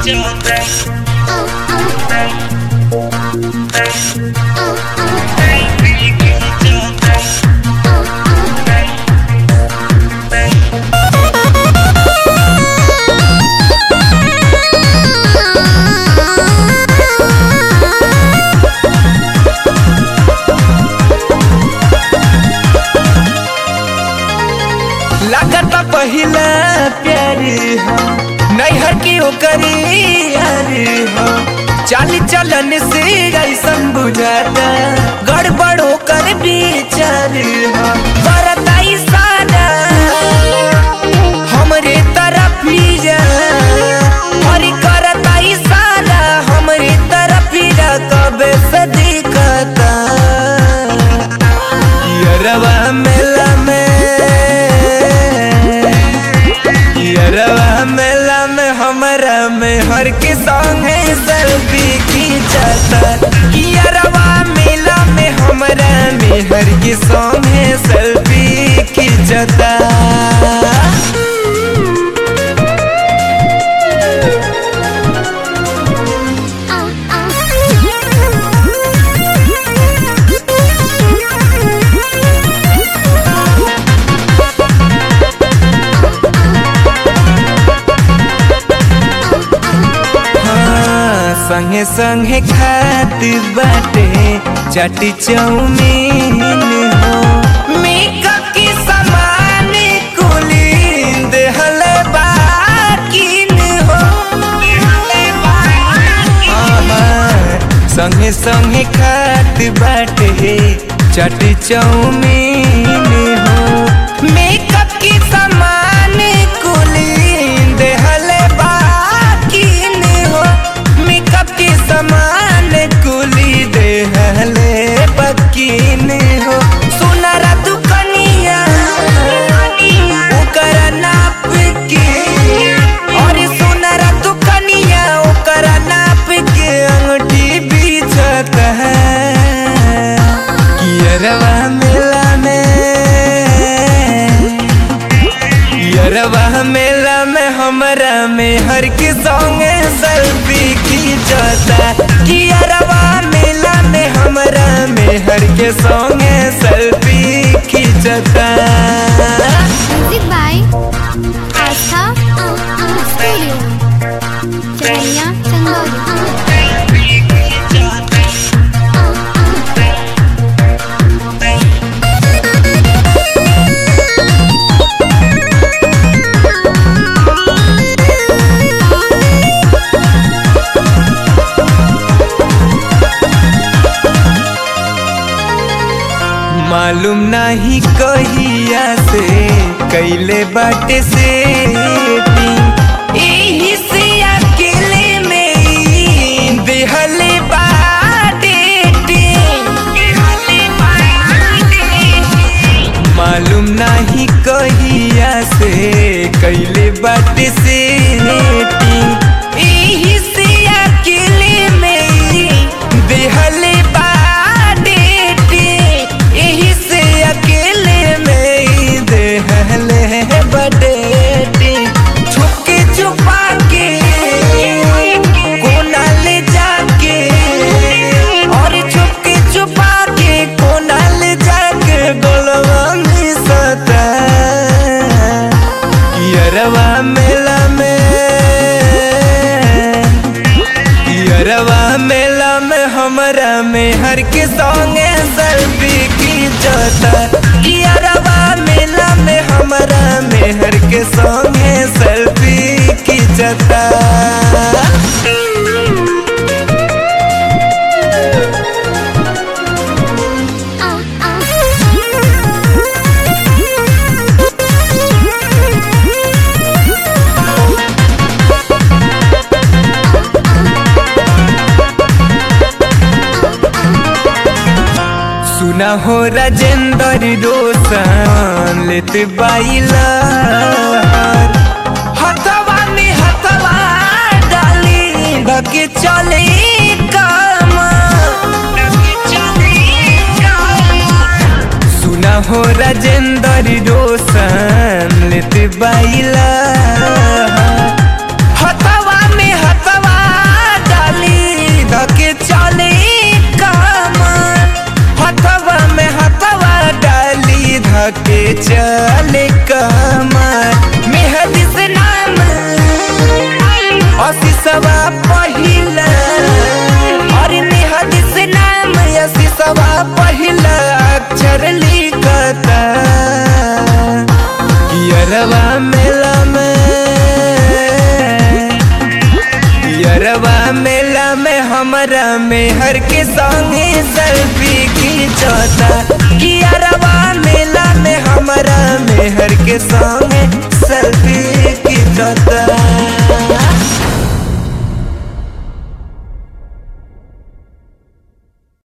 लागत पहिला प्यार हो नैहर की ओकरी यार हो चाली चलन से ऐसन बुझाता गड़बड़ होकर विचार हो बरताई सारा हमरे तरफ ही जा और करताई सारा हमरे तरफ ही जा कबे से दिखता यरवा मेला में यरवा मेला में हमरा में हर के संगे सेल्फी खींचता यरवा मेला में हमरा में हर के संगे सेल्फी खींचता हाँ, संगे संगे खात बाटे चटी चौमीन हो मेकअप के सामान कुली देहल बाकिन हो हाँ, हाँ, संगे संगे खात बाटे चटी चौमीन हो मेकअप के सामान कुली देहल बाकिन हो मेकअप के सामान कुली देहले बकीन हो सुनरा दुकनिया ओकरा नाप के और सुनरा दुकनिया ओकरा नाप के अंगूठी बीचत है कियरवा मेला में यरवा मेला में हमरा में हर के संगे सेल्फी खींचता कि यरवा मेला में हमरा में हर के संगे सेल्फी खींचता music by Aastha studio Charaiya Chandauli मालूम नहीं कहिया से कैले बाटे से एही से अकेले में ई देहले बाटे मालूम नहीं कहिया से कैले बाटे से एही से अकेले में ई देहले बाटे एही से अकेले में ई देहले बडेटी छुपके छुपा के कोना ले जाके और छुपके छुपा के कोना ले जाके गोलवा में सता यरवा मेला में यरवा मेला में हमरा में हर के संगे सेल्फी खींचता यरवा मेला में हमरा में हर के संगे सेल्फी खींचता सुना हो राजेंद्र रोशन लेत बाइला हथवा में हथवा डाली धके चले काम सुना हो राजेंद्र रोशन लेत बाइला हथवा में हथवा में हर के संगे सेल्फी खींचता